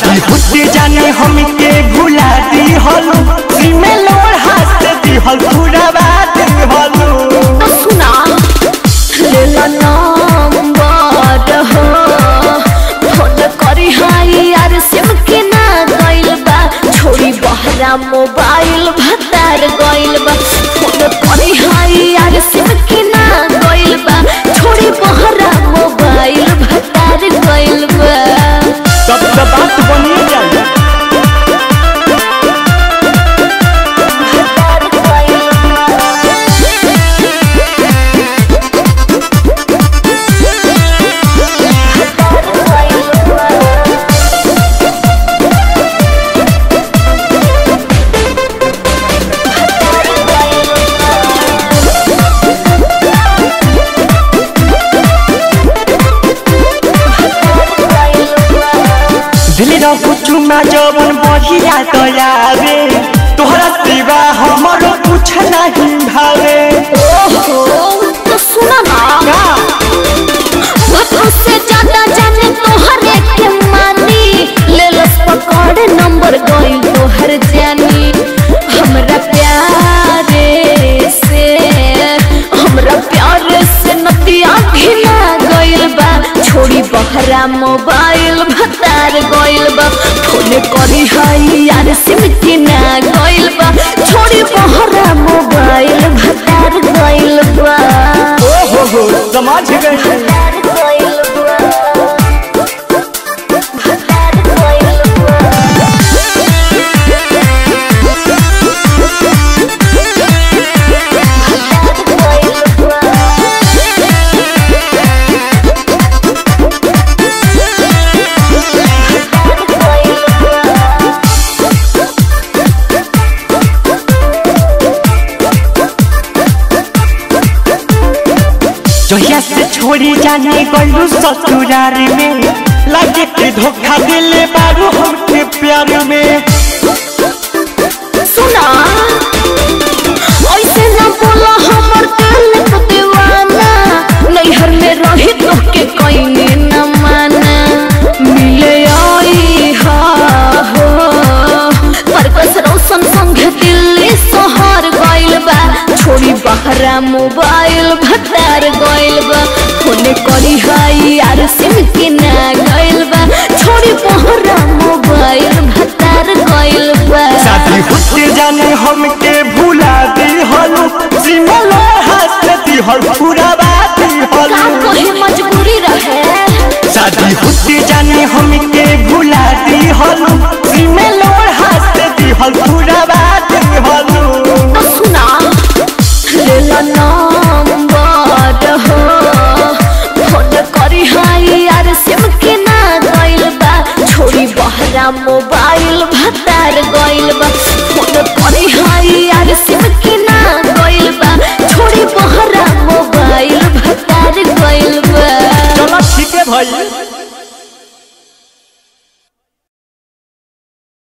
शादी होते जाने हमके भुला दी हलू सीमे लोड़ हाथ दी हल पूरा बात हलू तो सुना लेला नंबर हो फोन करी हाई यार सिम के ना गइल बा छोड़ी बहरा मोबाइल भतार गइल बा फोन करी हाई यार सिम के ना गइल बा छोड़ी बहरा मोबाइल भतार गइल बा तब तो बात बनिए जाए भतार गइल दिल रखू चुमा जवन बढ़िया दयावे तोहरा सिवा हमरो कुछ नहीं भावे ओहो तो सुना ना का भक्तों से ज्यादा जाने तोहरे के मानी ले लस पकड़ नंबर गई तोहर जानी हमरा प्यारे से हमरा प्यारे से नतिया घिना गइल बा छोड़ी बहरा मोबाइल भतार गइल बा फोन करी हाई यार सिम के ना गइल बा छोड़ी बहरा मोबाइल भतार गइल बा ओ हो हो समझ गए भतार गइल बा भतार गइल बा जहिया से छोड़ी जाने गलू ससुरार में लागे के धोखा दिले बारू हमके प्यार में सुना ऐसे ना बोला हमर दिल तो दीवाना नैहर में रही तो के कहीं न माना मिले आई हा हो परकस रोशन संग दिल्ली शहर गइल बा छोड़ी बहरा मोबाइल भतार गइल बा फोन करी हाई यार सिम के ना गइल बा छोड़ी बहरा मोबाइल भतार गइल बा शादी होते जाने हमके भुला दी हलू सिमल हाथ दी हल पूरा बात का हलू कोई मजबूरी रहे शादी होते जाने हमके भुला दी हलू सिमल हाथ दी हल पूरा बात हलू तो सुना लेला नंबर हो फोन करी हाई यार सिम के ना गइल बा छोड़ी बहरा मोबाइल भतार गइल बा फोन करी हाई यार सिम के ना गइल बा छोड़ी बहरा मोबाइल भतार गइल बा चलो ठीक है भाई